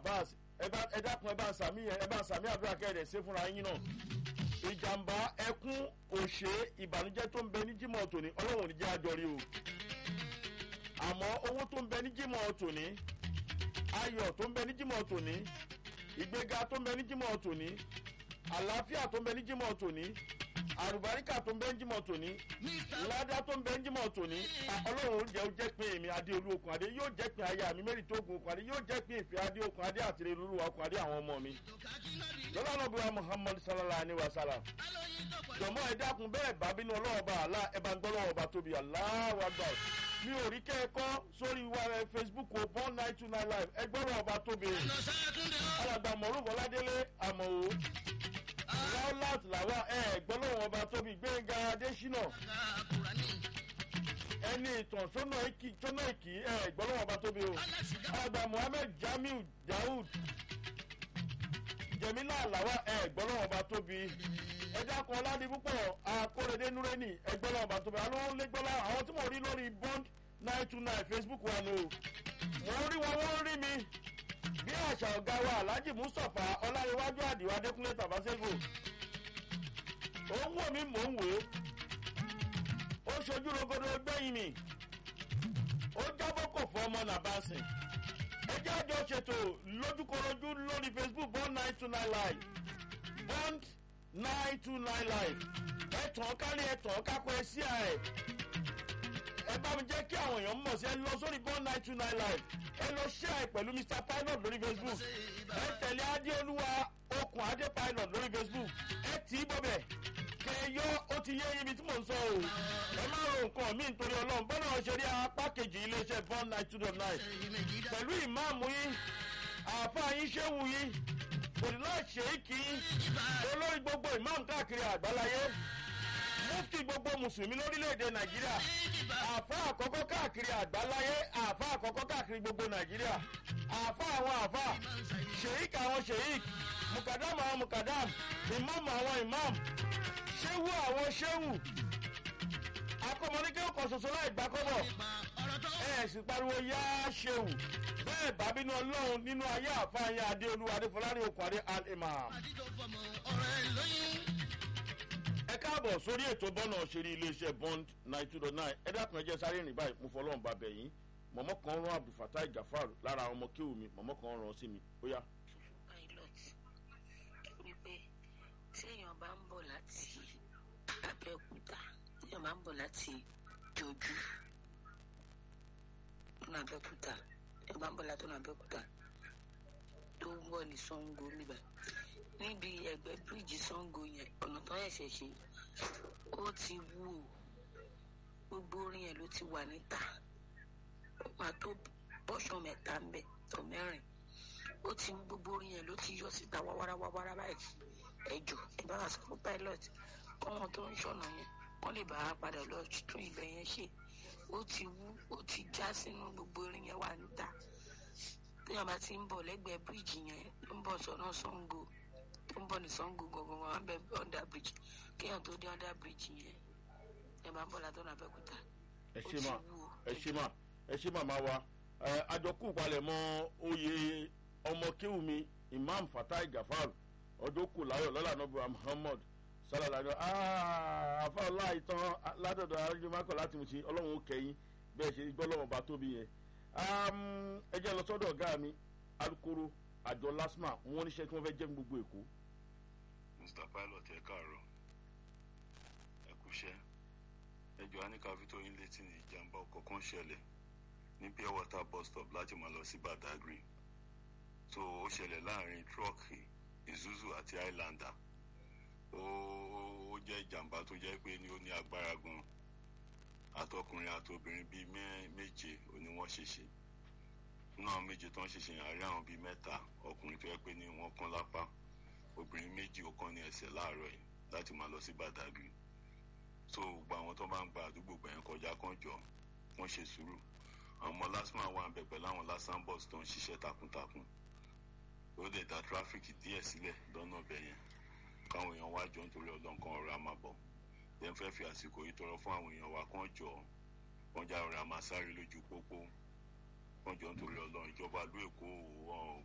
abbas ẹ bá ẹ dákun ẹ bá ń sàmì ẹ bá ń sàmì àdúrà kẹ́ẹ̀dẹ̀ ṣe fúnra yín náà ìjàmbá ẹkún òṣè ìbànújẹ́ tó ń bẹ ní jímọ̀ tòní ọlọ́run ò ní jẹ́ àjọrí o àmọ́ owó tó ń bẹ ní jímọ̀ tòní ayọ̀ tó ń bẹ ní jímọ̀ tòní ìgbéga tó ń bẹ ní jímọ̀ tòní àlàáfíà tó ń bẹ ní jímọ̀ tòní àrùbáríkà tó ń bẹ ní jímọ̀ tòní ládá tó ń bẹ ní jímọ̀ tòní ọlọ́run jẹ́ ó jẹ́ pé èmi adé olú okùn adé yóò jẹ́ pé aya mi mẹ́rin tó gun okùn adé yóò jẹ́ pé ìfẹ́ adé okùn adé àtìrẹ́ olúwa okùn adé àwọn ọmọ mi lọ́lá náà bíwá muhammad sallallahu alayhi wa sallam jọ̀mọ́ ẹ dákun bẹ́ẹ̀ bá bínú ọlọ́wọ́ bá àlá ẹ bá ń gbọ́ lọ́wọ́ bá tóbi aláwa gbà mi ò rí kẹ́ẹ̀kọ́ sórí wa ẹ facebook o born nine two nine live ẹ gbọ́ lọ́wọ́ bá tóbi alàgbà mọ̀rún bọ́ládélé àmọ́ o raulat làwa ẹ gbọ́ lọ́wọ́ bá tóbi gbẹ̀ngà adésínà ẹni ìtàn sọ́nà ìkì sọ́nà ìkì ẹ gbọ́ lọ́wọ́ bá tóbi o alàgbà muhammed jamiu daoud jẹ̀mílà làwa ẹ gbọ́ lọ́wọ́ bá tóbi ẹja kan ọládì púpọ̀ akóredé núrẹ́nì ẹgbẹ́ lọ́wọ́ bá tóbi àwọn lẹ́gbẹ́lá àwọn tí mo rí lórí bond nine two nine facebook wa ni o mo rí wọn wọ́n rí mi bí àṣà ọ̀gá wa alhaji mustapha ọláyíwájú àdìwá adékúnlé tàbáṣẹ́gò ó ń wò mí mò ń wò ó ó ṣojú rogodo gbẹ̀yìn mi ó jábọ́ kò fọ́ ọmọ nàbàṣìn ẹjẹ́ àjọ ṣètò lójúkorojú lórí facebook bond nine two nine live bond nine two nine live ẹ̀tàn kárí ẹ̀tàn kápẹ́ ẹ̀ sí ẹ̀ ẹ bá mi jẹ́ kí àwọn èèyàn mọ̀ sí ẹ lọ sórí bond nine two nine live ẹ lọ ṣe ẹ pẹ̀lú mr pilot lórí facebook ẹ tẹ̀lé adéolúwa okùn adé pilot lórí facebook ẹ tì í bọ̀bẹ̀ kẹ yọ ó ti yé ibi tí mò ń sọ o ẹ má ro nǹkan mi nítorí ọlọ́run bọ́lá ọ̀ṣẹ́rí apá kejì iléeṣẹ́ bond nine two nine pẹ̀lú ìmáàmù yín àáfàá yín ṣéwù yín òdìlá ṣèkì olórí gbogbo ìmáàmù káàkiri àgbáláyé mufti gbogbo mùsùlùmí lórílẹ̀‐èdè nàìjíríà àfa àkọ́kọ́ káàkiri àgbáláyé àfa àkọ́kọ́ káàkiri gbogbo nàìjíríà àfa àwọn àfa ṣèyíkì àwọn ṣèyíkì mukadam àwọn mukadam ìmáàmù àwọn ìmáàmù ṣéwù àwọn ṣéwù akọmọdékẹ́ ọkọ̀ ṣoṣo láì gbàkọ́bọ̀ ẹ̀ sì pariwo yá ṣéwù bẹ́ẹ̀ bábínú ọlọ́run nínú ayé àfáàyàn adéolúwa adéfọlárí okùnadé al-imam. ẹ káàbọ̀ sórí ètò bọ́nà òṣèré iléeṣẹ́ bond nine two dot nine ẹ dákun ẹ jẹ́ sáré rìn báyìí mo fọlọ́run bá bẹ̀ yín mọ̀mọ́ kan rán abdulfatai gafar lára ọmọ kéwù mi mọ̀mọ́ kan rán sí mi ó yá. pilot wípé tí èèyàn bá ń bọ̀ láti abẹ́òkúta tí èèyàn bá ń bọ̀ láti jojú ní abẹ́òkúta ẹ bá ń bọ̀ látọ̀nà abẹ́òkúta tó ń bọ̀ ní sango níbà níbi ẹgbẹ́ bíríìjì sango yẹn ọ̀nà tó ẹ̀ṣẹ̀ ṣe ó ti wú o gbogbo orin yẹn ló ti wà níta ó máa tó bọ́ṣọ mẹ́ta ń bẹ̀ tó mẹ́rin ó ti wú gbogbo orin yẹn ló ti yọ síta wáwárá báyìí ẹjọ ẹ bá wà sọ fún pilot kọ́wọn tó ń ṣọ̀nà yẹn wọ́n lè bá a padà lọ tún ibẹ̀ yẹn ṣe ó ti wú ó ti já sínú gbogbo irin yẹn wà níta téèyàn bá ti ń bọ̀ lẹ́gbẹ̀ẹ́ bíríìjì yẹn tó ń bọ̀ sọ́nà sango tó ń bọ̀ ní sango gangan wọn bẹ under bridge kéèyàn tó dé under bridge yẹn ẹ bá ń bọ̀ látọ̀nà abẹ́kúta ẹ ṣe mà ẹ ṣe mà ẹ ṣe màmá wa àjọkù palẹ̀mọ́ oyè ọmọ kéwù mi imam fatai gafar ọdún kù láyọ̀ lọ́la nọ́bù muhammad sálàlá àfa ọlá ìtàn ládọ̀dọ̀ arájúmọ́kọ̀ láti mú sí ọlọ́run ó kẹ́yìn bẹ́ẹ̀ ṣe gbọ́ lọ́wọ́ bá tóbi yẹn ẹ jẹ́ lọ sọ́dọ̀ ọ̀gá mi alukoro àjọ lasma wọn níṣẹ́ tí wọ́n fẹ́ jẹ́ ní gbogbo èkó. mr pilot ẹ káàárọ̀ ẹ kúṣẹ́ ẹ jọ anika fi tó yín létí ní ìjàmbá ọkọ̀ kan ṣẹlẹ̀ ní pure water bus stop láti máa lọ sí badagry tó ó ṣẹlẹ̀ láàrin tírọ́ọ̀kì isuzu àti highlander ó ó jẹ́ ìjàmbá tó jẹ́ pé ní ó ní agbára gan àtọkùnrin àtobìnrin bíi méje ó ní wọ́n ṣèṣe náà méje tó ń ṣèṣe yàn rí àwọn bíi mẹ́ta ọkùnrin tó yẹ pé ní wọ́n kán lápá obìnrin méjì ó kán ní ẹsẹ̀ láàárọ̀ yìí láti máa lọ sí badagry so gbogbo àwọn tó bá ń gba àdúgbò gbẹ̀yìn kọjá kan jọ wọ́n ṣe sùúrù àwọn ọmọ lásìmọ̀ wà ń bẹ̀ pẹ̀lú àwọn lásán bus tó ń ṣiṣẹ́ takuntakun ó lè dá tráfíkì díẹ̀ sílẹ̀ lọ́nà ọbẹ̀ yẹn káwọn èèyàn wá jọ nítorí ọlọ́nkan ọ̀rọ̀ àmàbọ̀ lẹ́yìn fẹ́ fi àsìkò yìí tọrọ fún àwọn èèyàn wa kán jọ kán já ọ̀rọ̀ àmàsáré lójú pópó kán jọ nítorí ọlọ́run ìjọba ìlú èkó wọn